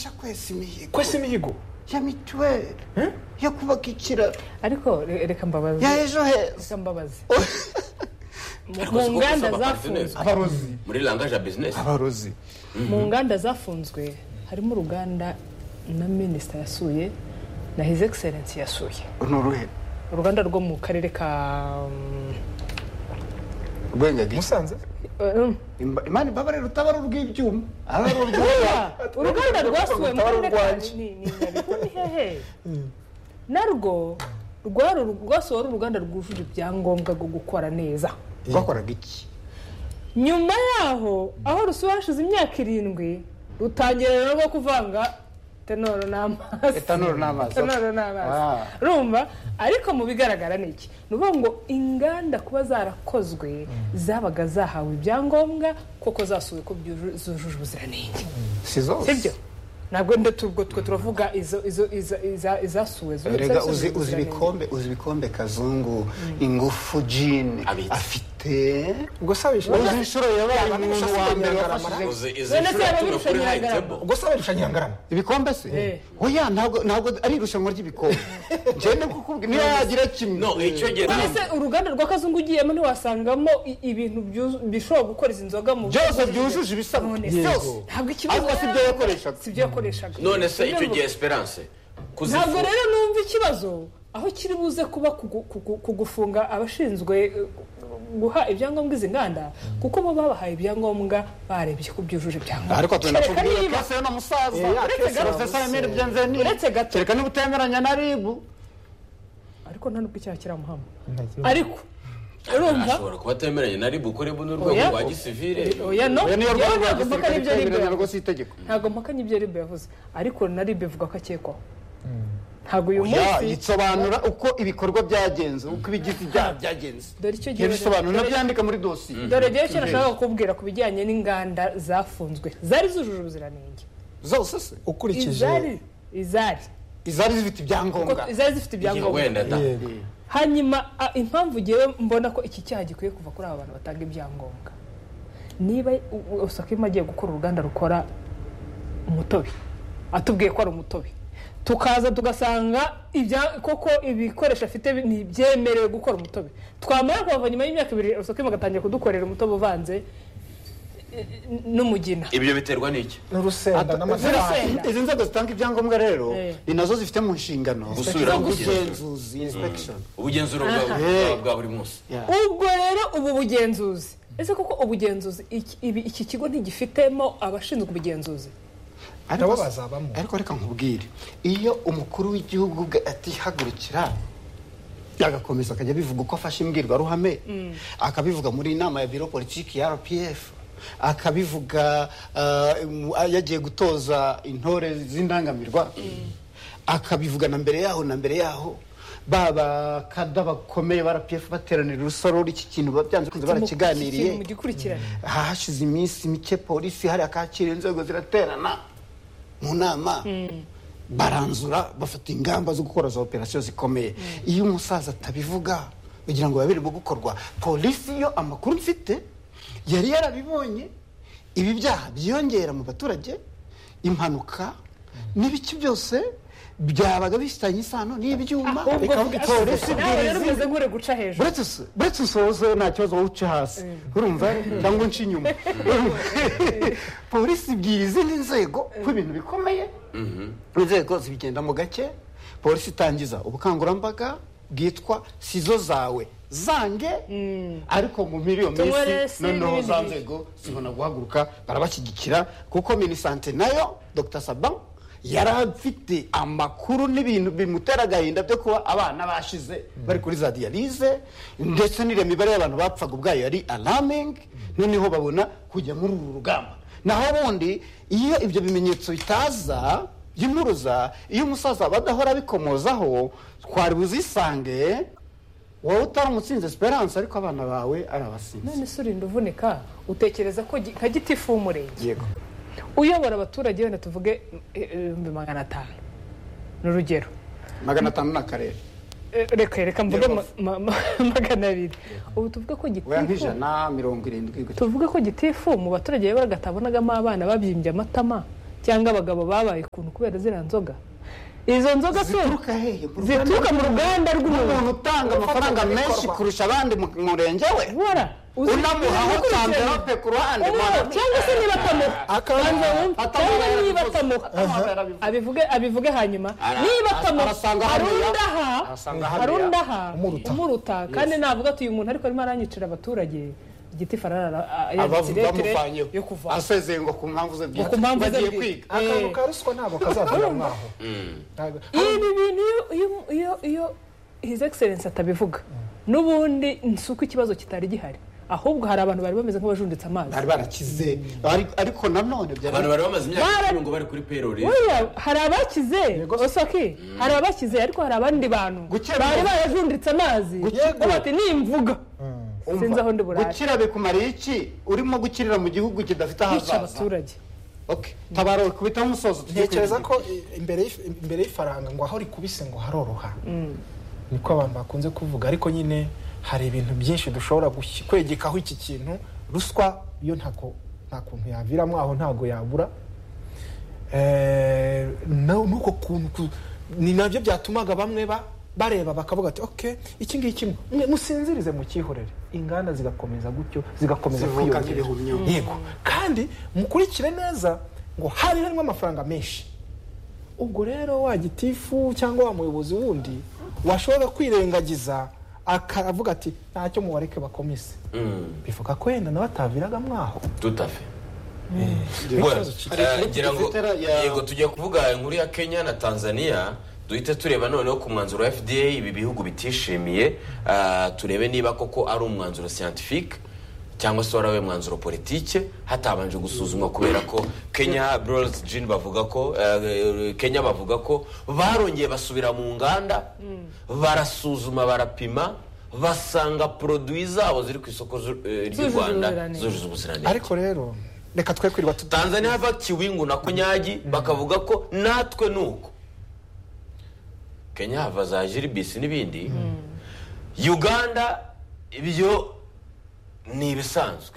kwesa imihigo kwese imihigo ya mituweli Eh? yo kubaka ikiraro ariko re- reka mbabaze ya ejo heza reka mbabaze Ariko mu siko nganda gusaba zafunzwe business. abarozi muri langage ya bizinesi abarozi mu nganda zafunzwe harimo uruganda na minisita yasuye na his excellence yasuye ni uruhe uruganda rwo mu karere ka rwengagice musanze um, Imba- imana imbabarira utabara urw'ibyuma aba ari urw'ibyuma Ah, uruganda rwasuwe mu rutaba karere ka urwanjye. ni ni Nyabihu, ni hehe narwo rwari uru- rwasuwe ari uruganda rwujuje ibyangombwa bwo gukora neza rwakoraga iki nyuma yaho aho rusuwe hashize imyaka irindwi rutangira rero rwo kuvanga tenoro n'amazi etanoro n'amazi tenoro n'amazi Ah. rumva ariko mu bigaragara ni iki ni ukuvuga ngo inganda kuba zarakozwe zabaga zahawe ibyangombwa koko zasuwe ko byuju- zujuje ubuziranenge si zose sibyo ntabwo nde tubwo twe turavuga izo izo iza- iza- izasuwe zo- rega zasuwe uzi uzi ubuziranenge. ibikombe uzi ibikombe kazungu ingufu jini Abitse. afite ubwo sabisha uzi inshuro yabaye Yabanje umuntu wa ashaka mbere kugaragara. wafashije Uzi- izi Bene nshuro se yatumye kuri babirushanyaga. hayitebo ubwo sabisha nyirangarama ibikombe se Eh. oya ntabwo ntabwo ari irushanwa ry'ibikombe ngende kukubwira niba yagira kimwe no icyo gihe None se uruganda rwa kazungu ugiyemo ntiwasangamo i- ibintu byuzu- bishobora gukora izi nzoga mu byose byujuje ibisabwa None se, byose ntabwo ikibazo ariko si byo yakoreshaga si byo yakoreshaga none se icyo Ntabwo- gihe esperance ntabwo kuzifunga rero numva ikibazo aho kiri buze kuba kugu- kugu- kugufunga abashinzwe eh, guha ibyangombwa izi nganda kuko bo babahaye ibyangombwa barebye ko byujuje ibyangombwa ariko tugenda Kereka kubwira niba- kase na musaza Eh, ya, uretse kese gato na professor musaza. Emile Bienvenu Uretse gato. kereka niba utemeranya na ribu ariko nta nubwo icyaha kiramuhama ariko urumva ashobora kuba atemeranye na ribu kuri bune urwego Oya. rwa gisivile oya no oya niyo yewe rwanda ntabwo mpaka gisirikare n'ibyo ribe itemeranya rwose itegeko ntabwo mpaka n'ibyo ribe yavuze ariko na ribe ivuga ko akekwaho ntabwo uyu Ya, munsi yisobanura uko ibikorwa byagenze uko ibigize ibyaha byagenze dore icyo gihe ntibisobanura byandika muri dosiye dore rero icyo nashaka kukubwira ku bijyanye n'inganda zafunzwe zari zujuje ubuziranenge zose se ukurikije izari izari izari zifite Kuko ibyangombwa izari zifite Igihe ibyangombwa wenda da yego hanyuma a- impamvu ngewe mbona ko iki cyaha gikwiye kuva kuri aba bantu batanga ibyangombwa niba usakima agiye gukora uruganda rukora umutobe atubwiye ko ari umutobe tukaza tugasanga ibya koko ibikoresho afite bi- ntibyemerewe gukora umutobe twamara kuhava nyuma y'imyaka ibiri usakima agatangira kudukorera umutobe uvanze eh, eh, n'umugina ibyo biterwa n'iki n'urusenda n'amafaranga Urusenda. izi nzego zitanga ibyangombwa rero Eh. ni nazo zifite mu nshingano Gusubira mu kigero. ubugenzuzi inspection ubugenzura bwa bwa- Eh. bwa buri munsi ubwo rero ubu bugenzuzi ese koko ubugenzuzi iki- ibi- iki kigo ntigifitemo abashinzwe ubugenzuzi nabo bazabamo ariko reka nkubwire iyo umukuru w'igihugu ubwe atihagurukira agakomeza akajya abivuga uko afashe imbwirwaruhame akabivuga muri inama ya biro politiki ya rpf akabivuga eh, mu- yagiye gutoza intore z'indangamirwa akabivuga na mbere yaho na mbere yaho baba kada bakomeye ba rpf bateranira urusoro iki kintu ba- byanze kunze barakiganiriye mu gikurikirane hahashize iminsi mike polisi hariya kakira inzego ziraterana mu nama baranzura bafata ingamba zo gukora za operasiyo zikomeye iyo umusaza atabivuga kugira ngo biba biri mu gukorwa polisi yo amakuru mfite yari yarabibonye ibi byaha byiyongera mu baturage impanuka n'ibiki byose byabaga bifitanye isano n'ibyuma ubwo Ikavuga iti, polisi nawe ibwiriza rero umeze nk'uri guca hejuru buretse us- buretse usoze nta kibazo wowe uce hasi urumva cyangwa unce inyuma Urumva? polisi ibwira izindi nzego ko ibintu bikomeye inzego zibigendamo gake polisi itangiza ubukangurambaga bwitwa sizo zawe zange ariko mu muri iyo minsi Tuwaresi noneho za n'ibindi nzego zibona guhaguruka barabashyigikira kuko minisante nayo dr saban yari afite amakuru n'ibintu bimutera agahinda byo kuba abana bashize bari kuri za diyalize ndetse n'iriya mibare y'abantu bapfaga ubwayo yari alamingi noneho babona kujya muri uru rugamba naho ubundi iyo ibyo bimenyetso bitaza by'impuruza iyo umusaza badahora bikomozaho twari buzisange wowe utari umutsinzi esperance ariko abana bawe ari abasinzi none se urinda uvunika utekereza ko gi- nka giti fu umurenge yego uyobora abaturage wenda tuvuge eh, ibihumbi magana atanu ni urugero magana atanu ni akarere Eh, reka reka mvuge ma- Rubavu. ma- ma- magana abiri ubu tuvuge ko weya gitifu nk'ijana mirongo irindwi gutya tuvuge ko gitifu mu baturage yaboraga atabonagamo abana babyimbye amatama cyangwa abagabo babaye ukuntu kubera ziriya nzoga izo nzoga se zituruka hehe Mu Rwanda zituruka mu ruganda umuntu rw'umuntu utanga amafaranga menshi kurusha abandi mu murenge we ubona uzi- unamuhaho uzi- kanverope ku ruhande Umwana, mwana- cyangwa se niba atamuha Akaba- Banza wumve, atamuha cyangwa niba yarabivuze. atamuha Atamuha yarabivuze. abivuge abivuge hanyuma Ara- niba atamuha arasanga hari hariya. undi aha Arasanga hari hariya. undi aha Umuruta. umuruta kandi navuga ati uyu muntu ariko arimo aranyicira abaturage igiti farara abavu bamuvanyeho yo kuva asezeye ngo ku mpamvu ze Ngo ku mpamvu ze bagiye bwite. kwiga akantu Eh. ka ruswa ntabwo kazavira mwaho Ntabwo- ibi bintu iyo iyo- iyo iyo his excellence atabivuga n'ubundi si uko ikibazo kitari gihari ahubwo hari abantu bari bameze nk'abajunditse amazi bari barakize ariko- ariko nanone byari abantu bari bamaze imyaka Bara- icumi ngo bari kuri perori Oya, hari abakize osaki hari abakize ariko hari abandi bantu Gukemura- bari barajunditse amazi Yego. baba bati nimvuga Umva, sinzi aho ndi burare gukira bikumariye iki urimo gukirira mu gihugu kidafite kwica ahazaza abaturage Okay, tabara kubitaho umusozo tujye ntekereza kwiga. ko i- imbere y'if- imbere y'ifaranga ngo aho rikubise ngo haroroha niko abantu bakunze kuvuga ariko nyine hari ibintu byinshi dushobora gushyi- kwegekaho iki kintu ruswa yo ntako nta kuntu yaviramo aho ntago yabura Eh, na- n'uko kuntu ku- ni nabyo byatumaga bamwe ba- bareba bakavuga ati ok iki ngiki mwe musinzirize mukihorere inganda zigakomeza gutyo zigakomeza Zivuka kwiyongera nk'ibihumyo. yego kandi mukurikire neza ngo hari harimo amafaranga menshi ubwo rero wa gitifu cyangwa wa muyobozi wundi washobora kwirengagiza akavuga ati ntacyo mubareke bakomise bivuga ko wenda nawe ataviragamo aho tutafe ikibazo kiri. ngira ngo Twitter ya- yego tugiye kuvuga inkuru ya kenya na tanzania duhite tureba noneho ku mwanzuro wa fda ibi bihugu bitishimiye ah, turebe niba koko ari umwanzuro scientifique cyangwa se warawe mwanzuro politike hatabanje gusuzumwa kubera ko kenya bros jin bavuga ko eh, kenya bavuga ko barongeye basubira mu nganda barasuzuma barapima basanga produit zabo ziri ku isoko z'u- eh, ry'u Zujuje rwanda ubuziranenge. zujuje ubuziranenge ariko rero reka twe kwirirwa tuta tanzania hava kiwingu na kunyagi bakavuga ko natwe ni uko kenya hava za jiribisi n'ibindi uganda ibyo ni ibisanzwe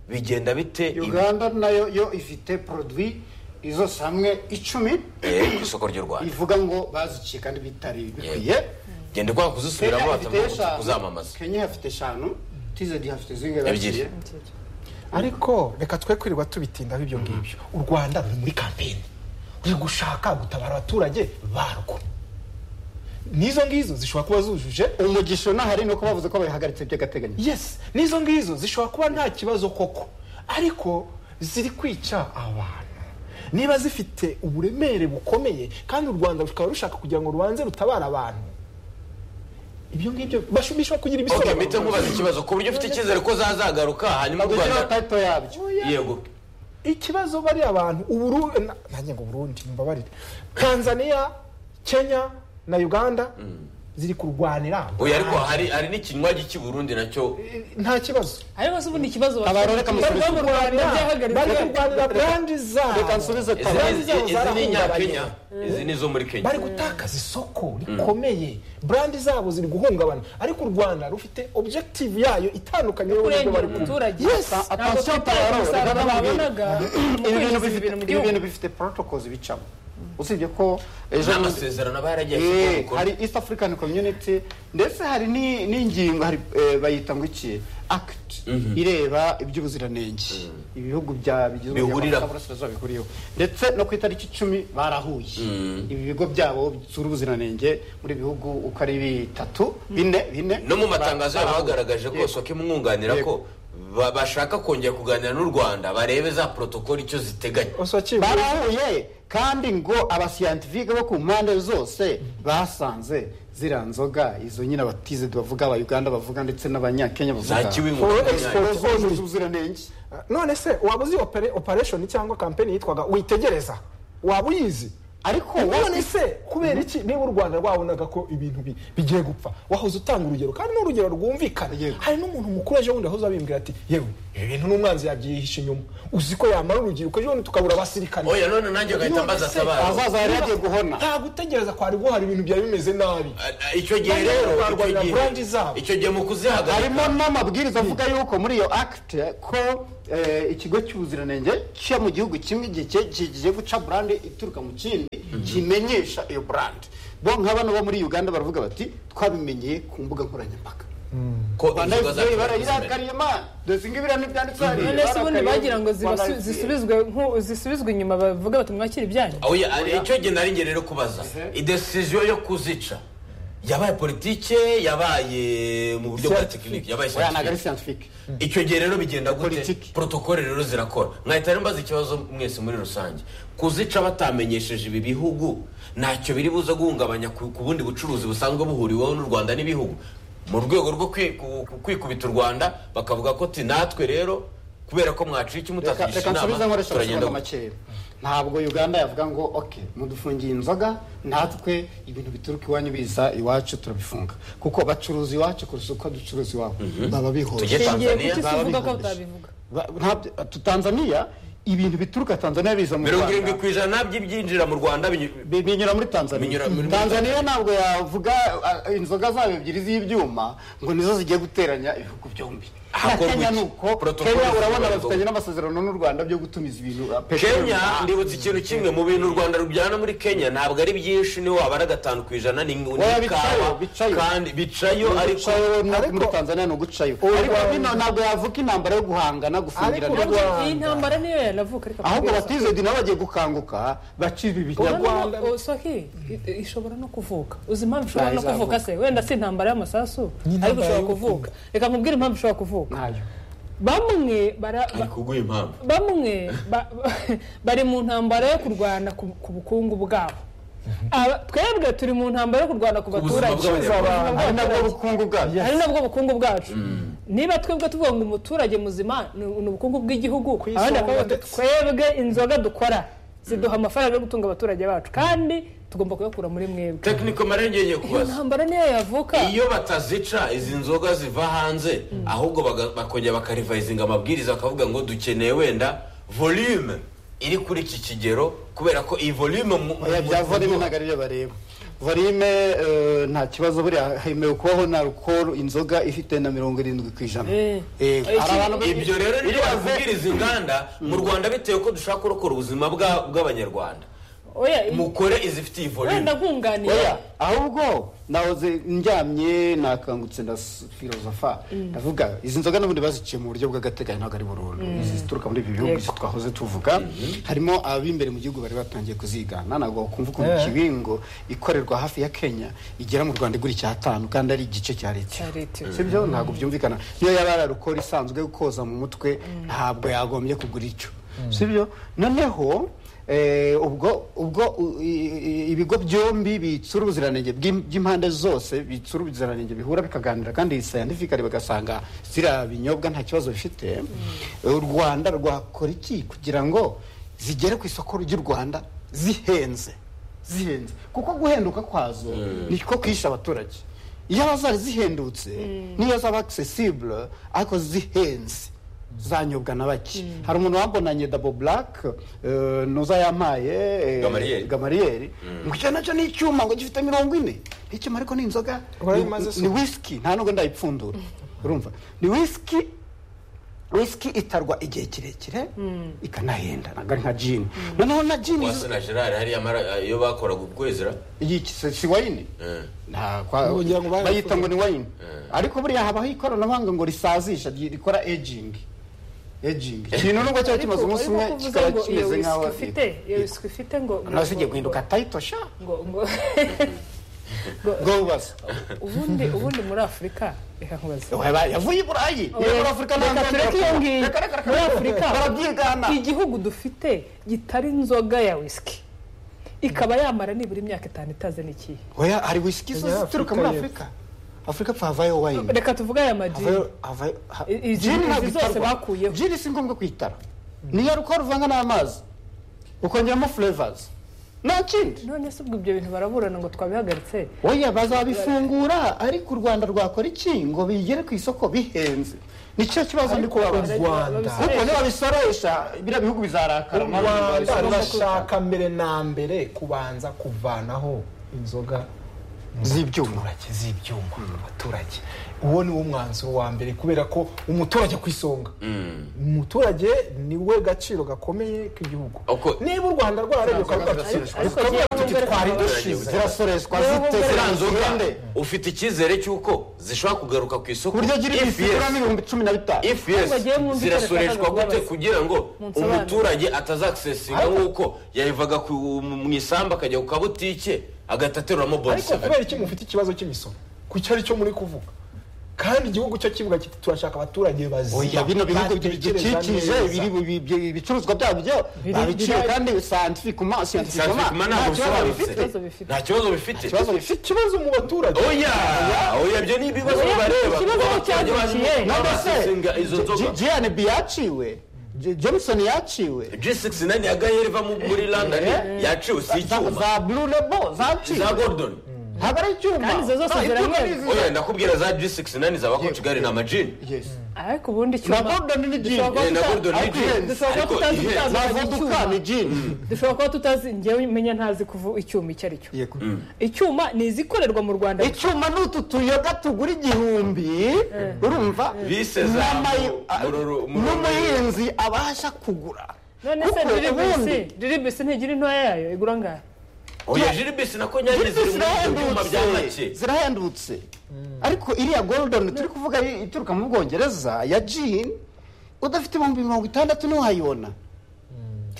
bigenda bite ibi- uganda nayo yo ifite produit izo hamwe icumi eh, ku isoko ry'u rwanda ivuga ngo baziciye kandi bitari bikwiye genda ukora kuzisubiramo batamuha kuzamamaza kenya hafite eshanu tizedi hafite zingahe Ebyiri. bakiriye? ariko reka twe kwirirwa tubitindaho ibyo ngibyo u rwanda ruri muri kampeni ruri gushaka gutabara abaturage barwo n'izo ngizo zishobora kuba zujuje umugisha unahari ni uko bavuze ko bayihagaritse by'agateganyo yes n'izo ngizo zishobora kuba nta kibazo koko ariko ziri kwica abantu niba zifite uburemere bukomeye kandi u rwanda rukaba rushaka kugira ngo rubanze rutabare abantu ibyo ngibyo basho- bishobora kugira okay ibisobanuro mpite nkubaza ikibazo ku buryo ufite icyizere ko zazagaruka hanyuma u bagushyiraho rwanda tayipo yabyo yego ikibazo bari abantu uburu na- nanjye ngo burundi mbabarire tanzania kenya na uganda ziri kurwanira oya ariko hari hari n'ikinywaji cy'i burundi nacyo nta kibazo ariko se ubundi ikibazo Abantu bareka bafite amasosiyete mu rwanda bari byahagaritswe kurwanira brandi reka zabo nsubize izi tabara ni- zabo izi ni zarahungabanye. inyakenya izi ni izo muri kenya bari gutakaza isoko rikomeye brandi zabo ziri guhungabana ariko u rwanda rufite objective yayo itandukanye n'uburyo kurengera bari kumva. umuturage Yes, ntabwo attention twitaye ku Paul, musaruro reka namubwire. babonaga mu ibi bintu kwinjiza bifite ibintu mu ibi gihugu bintu bifite protocols bicamo usibye ko ejo bundi- n'amasezerano baragiye Eh, hari east african community ndetse hari ni- n'ingingo hari, eh, bayita ngo iki act ireba iby'ubuziranenge ibihugu bya bigizwe Bihurira. burasirazuba bihuriyeho ndetse no ku itariki icumi barahuye ibi bigo byabo bisura ubuziranenge muri bihugu uko ari bitatu bine bine no mu matangazo yabo barahuye. bagaragaje ko Yego. soka imwunganira ko ba- bashaka kongera kuganira n'u rwanda barebe za porotokoli icyo ziteganya Osoki, barahuye kandi ngo abasiyantifike bo ku mpande zose basanze ziriya nzoga izo nyine abatize bavuga abayuganda bavuga ndetse n'abanyakenya za bavuga kiwingu For na export. Kenya. zujuje ubuziranenge none se waba uzi opere- operation cyangwa kampeni yitwaga witegereza waba uyizi ariko none se kubera iki niba u rwanda rwabonaga ko ibintu bi- bigiye gupfa wahoze utanga urugero kandi ni urugero rwumvikana Yego. hari n'umuntu mukuru ejo bundi wahoze abimbwira ati yewe ibi bintu n'umwanzi yabyihishe inyuma uzi ko yamara urubyiruko ejo bundi tukabura abasirikare oya none nanjye ugahita mbaza tabara ahazaza yari yagiye guhona nta gutegereza kwari guhari ibintu byari bimeze nabi icyo gihe Bajya rero icyo barwanira gihe- branch zabo. icyo gihe mu kuzihagarika harimo n'amabwiriza avuga yuko muri iyo akite ko eh, ikigo cy'ubuziranenge cyo mu gihugu kimwe igihe kie- kigiye guca burande ituruka mu kindi kimenyesha iyo burande bo nka bano bo muri uganda baravuga bati twabimenyeye ku mbuga nkoranyambaga ko rwanda inzoga za fpr zimena. barayirangariye imana dore ngo ibiriya ntibyanditseho hariya none se ubundi barakariye bagira ngo Rwanda zibasu- FPR. zisubizwe nku- zisubizwe inyuma bavuga bati mwakire ibyanyu oya ari- icyo gihe nari ngiye rero kubaza idesiziyo yo kuzica yabaye politike yabaye mu buryo bwa tekinike yabaye oya ntabwo ari scientific. scientific icyo gihe rero bigenda gute Politiki. protokole rero zirakora mwahita rero mbaza ikibazo mwese muri rusange kuzica batamenyesheje ibi bihugu ntacyo biri buze guhungabanya ku ku bundi bucuruzi busanzwe buhuriweho n'u rwanda n'ibihugu mu rwego rwo kwi- ku- ku- kwikubita u rwanda bakavuga ko ti natwe rero kubera ko mwaciye iki Reka- mutatugisha reka nsubize inama nkoresha turagenda amafaranga gute?" makeya ntabwo uganda yavuga ngo oke mudufungiye inzoga natwe ibintu bituruka iwanyu biza iwacu turabifunga kuko bacuruza iwacu kurusha uko ducuruza iwabo baba Tujye bihuje Tanzania. ngiye kuki Zaba uvuga ko bihurije. utabivuga Ba- ntabyo- tu- tanzania ibintu bituruka tanzania biza mu mirongo irindwi rwanda ku ijana by'ibyinjira mu rwanda binyu- Bi- binyura muri tanzania Binyura muri- tanzania ntabwo yavuga ah, inzoga zabo ebyiri z'ibyuma ngo nizo zigiye guteranya ibihugu byombi na Hakorwa kenya iki? ni uko Protocol kenya urabona z'urwanda. bafitanye n'amasezerano n'u rwanda byo gutumiza ibintu ah, peteroli kenya mu mahanga. ndibutse ikintu kimwe mu bintu u rwanda rujyana muri kenya ntabwo ari byinshi niho waba ari gatanu ku ijana ni ni Oya, ikawa bicayo, bicayo. kandi bicayo ariko gucayo ariko- muri tanzania ni ugucayo Urwa- ariko bino ntabwo yavuga intambara yo guhangana Ariko gufungirana urwa- iyi ntambara niyo yanavuka ariko ahubwo batizedi nabo bagiye gukanguka baciba Urwa- ibinyago Rwanda- urabona soki ishobora no kuvuka uzi impamvu ishobora no izavuka. kuvuka se wenda si intambara y'amasasu ariko intambara ishobora y'ubukungu. kuvuka reka mubwire impamvu ishobora kuvuka ntayo bamwe bara ba- ari kuguha impamvu bamwe ba- bari mu ntambara yo kurwana ku ku bukungu bwabo Aba- twebwe turi mu ntambara yo kurwana ku buzima baturage bw'abanyarwanda. Ku buzima ari nabwo bw'abaturage. bukungu bwacu hari nabwo bukungu bwacu niba twebwe tuvuga ngo umuturage muzima ni ni ubukungu bw'igihugu Ku isonga abandi bakavuga bati ndetse. twebwe inzoga dukora ziduha amafaranga yo gutunga abaturage bacu kandi tugomba kuyakura muri mwebwe tekiniko marenge ngiye iyo kubaza ntambara niyo yavuka iyo batazica izi nzoga ziva hanze ahubwo baga- bakongera bakarivayizinga amabwiriza bakavuga ngo dukeneye wenda volume iri kuri iki kigero kubera ko iyi volume mu- oya bya mu- volime ntabwo ariyo bareba volime eh, nta kibazo buriya hemewe kubaho na alukoro inzoga ifite na mirongo irindwi ku ijana Eh. Eh, hari abantu be- ibyo rero niyo iriya ve- babwiriza inganda mu rwanda bitewe ko dushaka kurokora ubuzima bwa- bw'abanyarwanda oya i- mukore izifitiye wenda volume nkunganiye oya ahubwo nahoze njyamye nakangutse ndafilozofa ndavuga izi nzoga n'ubundi baziciye mu buryo bw'agateganyo ntabwo ari burundu izi zituruka muri ibi bihugu Yego. izi twahoze tuvuga harimo abimbere mu gihugu bari batangiye kuzigana ntabwo wakumva ukuntu Eh. kibingo ikorerwa hafi ya kenya igera mu rwanda igura icyatanu kandi ari igice cya leta Cya leta. si byo ntabwo byumvikana niyo yaba ari alukoro isanzwe yo koza mu mutwe ntabwo yagombye kugura icyo si byo noneho eh, ubwo ubwo u- i- i- ibigo byombi bitsura ubuziranenge bw'im- bw'impande zose bitsura ubuziranenge bihura bikaganira kandi scientifically bagasanga ziriya binyobwa nta kibazo bifite u rwanda rwakora iki kugira ngo zigere ku isoko ry'u rwanda zihenze zihenze kuko guhenduka kwazo niko kwisha abaturage iyo aba zari zihendutse niyo zaba accessible ariko zihenze zanyobwa na bake hari umuntu wambonanye dabo black eh, nuza yampaye eh, Gamariyeri. gamariyeri ngo icyo nacyo ni icyuma ngo gifite mirongo ine icyuma ariko ni inzoga Urabona Ni- imaze se? ni whisky nta nubwo ndayipfundura urumva ni whisky whisky itarwa igihe kirekire ikanahenda ntabwo ari nka jini noneho na jini wase na gerard hariya mara- iyo bakoraga ukwezera iyi si si wayini nta kwa- Ugira ngo barayakura. bayita ngo ni wayini ariko buriya habaho ikoranabuhanga ngo risazisha ry- rikora ejingi ejingi ikintu nubwo cyaba kimaze umunsi umwe kikaba kimeze nk'aho ifite iyo wiswi ifite ngo nawe igiye guhinduka tayito sha ngo ngo bwo bubazo ubundi ubundi muri afurika reka nkubaze Weba, yavuye i burayi iyo muri afurika nta Reka nganda tureke iyo ngiyo. Reka, reka, reka. muri afurika barabyigana igihugu dufite gitari inzoga ya whisky ikaba yamara nibura imyaka itanu itaze n'ikihe oya hari wisiki zo Oya, zituruka Afurika muri y'Epfo. afurika afurika pfa havayo wayini reka tuvuge aya madini Havayo- havayo- ha- I- izi- Gin izi ntabwo zose itarwa. bakuyeho. Gin si ngombwa kuyitara niyo rukora uvanga n'amazi ukongeramo flavors nta kindi none se ubwo ibyo bintu baraburana ngo twabihagaritse oya bazabifungura ariko u rwanda rwakora iki ngo bigere ku isoko bihenze nicyo kibazo ndi kubabaza u Rwanda kuko nibabisoresha biriya bihugu bizarakara u rwanda rurashaka mbere na mbere kubanza kuvanaho inzoga mu Z'ibyuma. baturage z'ibyuma abaturage uwo ni wo mwanzuro wa mbere kubera ko umuturage ku isonga umuturage ni we gaciro gakomeye k'igihugu Uko- niba u rwanda rwareguka rukabyakira Ariko tukavuga ziba tuti mbere twari ku dushize zirasoreshwa Rero zite mbere- ziriya nzoga zirande ufite icyizere cy'uko zishobora kugaruka ku isoko ku buryo gira If iminsi yes. igura n'ibihumbi cumi na bitanu if Ahubwo yes agiye mu nzu zirasoreshwa ikoreshwa gute akaza kugira ngo Munsobanurire. umuturage atazakisesinga nk'uko yayivaga ku- mu isambu akajya ku kabutike agahita ateruramo ariko bonuseva kubera iki mufite ikibazo cy'imisoro ku cyo ari cyo muri kuvuga kandi igihugu cyo kivuga kiti turashaka abaturage bazima oya bino bihugu batekereza bidukikije neza." biri- bi- bi- ibicuruzwa byabo byo babiciye kandi scientific ma scientific ma Scientific man nta ntabwo kibazo bifite bisobanutse. bifite. nta kibazo bifite ikibazo bifite bifite ikibazo mu baturage oya oya ibyo ni ibibazo Oya, bibareba ikibazo kuko abaturage cyavukiye. bazi- none bazisenga izo se nzoga jiyane bi yaciwe J- johnson yaciwe g69 ya gaheri iva mu- muri london Eh. yaciwe si za icyuma za blue label zaciwe za gordon haba ari icyuma Kandi izo zose Nta, ibyuma ziramera. ni izi- oya ndakubwira za g69 zaba kigali ni amajini Yes. ariko ubundi na icyuma gordon ni jini Dushobora Eh, na gordon ni jeans dushobora ariko kuba ihenze. tutazi na Dushobora voduka ni jini dushobora kuba tutazi njyewe menya ntazi kuva icyuma icyo ari cyo icyuma ni izikorerwa mu rwanda icyuma ni utu tuyoga tugura igihumbi urumva Bise za mu- mururu- mururu- n'umuhinzi abasha kugura none se Kuko diribisi ubundi- diribisi ntigira intoya yayo igura ngaho oya jiribisi na konyagiri ziri muri ibyo byuma bya make zirahendutse zirahendutse ariko iriya golden turi kuvuga i- ituruka mu bwongereza ya jini udafite ibihumbi mirongo itandatu ntiwayibona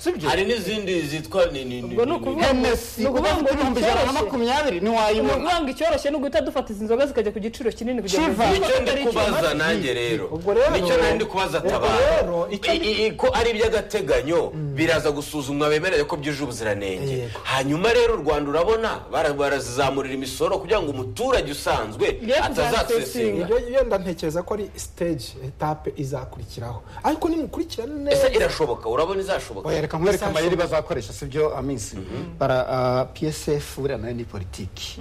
sibyo hari n'izindi zitwa ni ni ni Ubwo ni ukuvuga- henesi Ni ukuvuga ngo udafite ibihumbi ijana na icyoroshye. makumyabiri Ni ntiwayibona ukuvuga ngo icyoroshye ni uguhita dufata izi nzoga zikajya ku giciro kinini kugira ngo Kiva. zibone nicyo ko ndi atari kubaza icyuma. nanjye rero Ubwo rero- nicyo nari ndi kubaza Ubwo tabara rero, icyo ndi- I- i- ko ari iby'agateganyo biraza gusuzumwa bemerere ko byuje ubuziranenge Yego. hanyuma rero u rwanda urabona bara- barazamurira imisoro kugira ngo umuturage usanzwe Ye atazasesinga Ibyo- yenda ntekereza ko ari stage etape izakurikiraho ariko nimukurikirane neza ese irashoboka urabona izashoboka reka nkwereke amayeri bazakoresha sibyo aminsi bara ah, psf buriya nayo ni politiki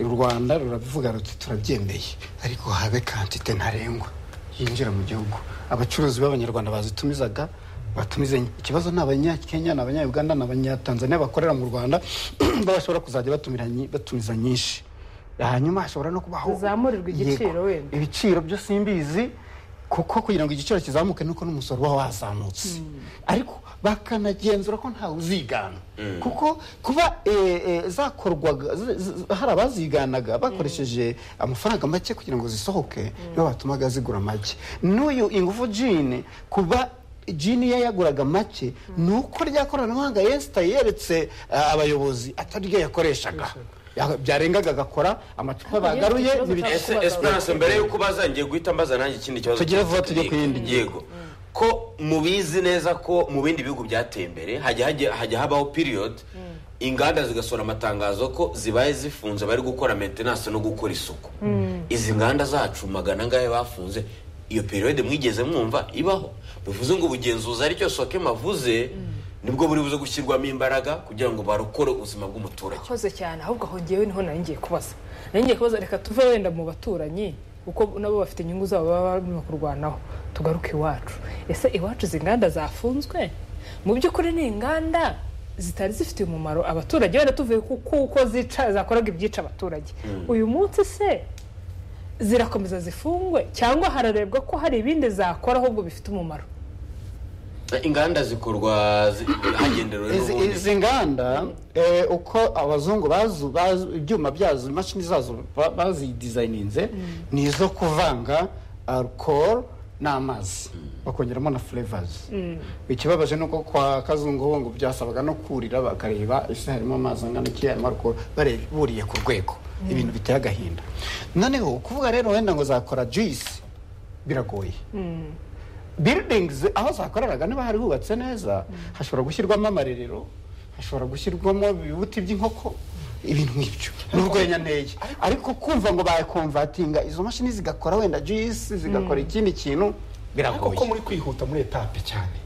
u rwanda rurabivuga ruti turabyemeye ariko habe kantite ntarengwa yinjira mu gihugu abacuruzi b'abanyarwanda bazitumizaga batumize nke. ikibazo ni abanyakenya ni abanyayuganda ni abanyatanzaniya bakorera mu rwanda bashobora kuzajya batumira nyi- batumiza nyinshi hanyuma hashobora no kubaho Tuzamurirwe igiciro Yego. wenda. ibiciro byo simbizi kuko kugira ngo igiciro kizamuke nuko n'umusoro uba wazamutse ariko bakanagenzura ko ntawe uzigana kuko kuba eh, eh, zakorwaga z- z- hari abaziganaga bakoresheje amafaranga make kugira ngo zisohoke nibo batumaga zigura make n'uyu ingufu jini kuba jini iyo yaguraga make ni uko rya koranabuhanga yesita yeretse ah, abayobozi atari ryo yakoreshaga Ya- byarengaga agakora amacupa Ahubwo yewe bagaruye ikibazo n'ibice- ese esperance mbere yuko baza ngiye guhita mbaza nanjye ikindi kibazo Tugire vuba tujye cya ku yindi tekinike. yego ko mubizi neza ko mu bindi bihugu byateye imbere hajya hajya- hajya habaho period inganda zigasohora amatangazo ko zibaye zifunze bari gukora maintenance no gukora isuku izi nganda zacu magana angahe bafunze iyo periode mwigeze mwumva ibaho bivuze ngo ubugenzuzi aricyo soke mavuze nibwo buri buze gushyirwamo imbaraga kugira ngo barokore ubuzima bw'umuturage akoze cyane ahubwo aho ngewe niho nari ngiye kubaza nari ngiye kubaza reka tuve wenda mu baturanyi kuko nabo bafite inyungu zabo baba barimo kurwanaho tugaruke iwacu ese iwacu izi nganda zafunzwe mu by'ukuri ni inganda zitari zifitiye umumaro abaturage wenda tuvuye ku- kuko zica zakoraga ibyica abaturage uyu munsi se zirakomeza zifungwe cyangwa hararebwa ko hari ibindi zakora ahubwo bifite umumaro inganda zikorwa zi- hagenderewe Izi- n'ubundi. izi nganda eh, uko abazungu bazu- bazu- ibyuma byazo imashini zazo ba- bazidizayininze ni izo kuvanga alcohol n'amazi bakongeramo na flavors ikibabaje ni uko kwa kazungu ho ngo byasabaga no kurira bakareba ese harimo amazi angana iki harimo alcohol bareba buriye ku rwego ibintu biteye agahinda noneho kuvuga rero wenda ngo zakora juice biragoye buildings aho zakoreraga niba hari hubatse neza hashobora gushyirwamo amarerero hashobora gushyirwamo ibibuti by'inkoko ibintu nk'ibyo ni urwenya nteye ariko kumva ngo bayakomvatinga izo mashini zigakora wenda juice zigakora ikindi kintu ariko ko biragoye muri kwihuta muri etape cyane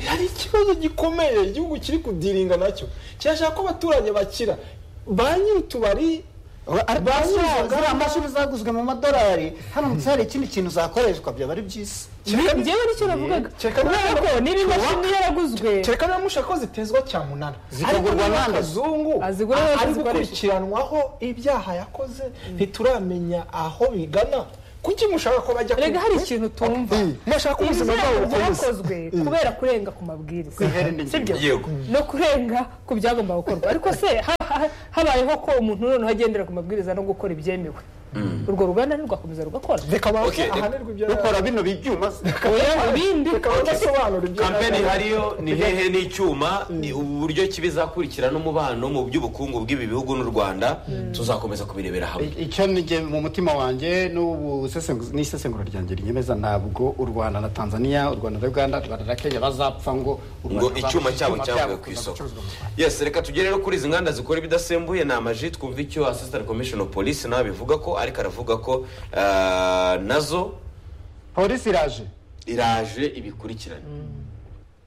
hari ikibazo gikomeye igihugu kiri kudiringa nacyo kirashaka ko abaturage bakira ba nyir'utubari ba ziriya nyir'uruganda mashini zaguzwe mu madolari hano munsi hari ikindi kintu zakoreshwa byaba ari byiza Kereka- njyewe nicyo navugaga Kereka- kubera ko niba imashini yaraguzwe kereka niba mushaka ko zitezwa cyamunara ariko Zikagurwa niba n'andi. akazungu Azigura a- n'azo ari zikoresha. gukurikiranwaho ibyaha yakoze ntituramenya aho bigana kuki mushaka ko bajya rega ku- hari ikintu tumva murashaka ko ubuzima ibyaha bwabo bukomeza byakozwe kubera kurenga ku mabwiriza Sibyo. yego no kurenga ku byagomba gukorwa ariko se ha- ha- habayeho ko umuntu noneho agendera ku mabwiriza no gukora ibyemewe urwo ruganda ntirwakomeza rugakora reka baze Okay, reka- ahanirwe ibyo rukora bino byuma se. oya ibindi reka badasobanura ibyo kampeni hariyo ni hehe n'icyuma ni uburyo ki bizakurikirana umubano mu by'ubukungu bw'ibi bihugu n'u rwanda tuzakomeza kubirebera hamwe I- icyo nige mu mutima wanjye n'ubu sesengu- n'isesengura ryanjye rinyemeza ntabwo u rwanda na tanzania u rwanda na uganda u rwanda na kenya bazapfa ngo u ngo Rwanda icyuma cyabo icyuma cyavuye ku kuza isoko gucuruzwa mu Rwanda. yes reka tugere rero kuri izi nganda zikora ibidasembuye ni amaji twumva icyo assistant commission of police nawe abivuga ko ariko aravuga ko ah, nazo polisi iraje iraje ibikurikirane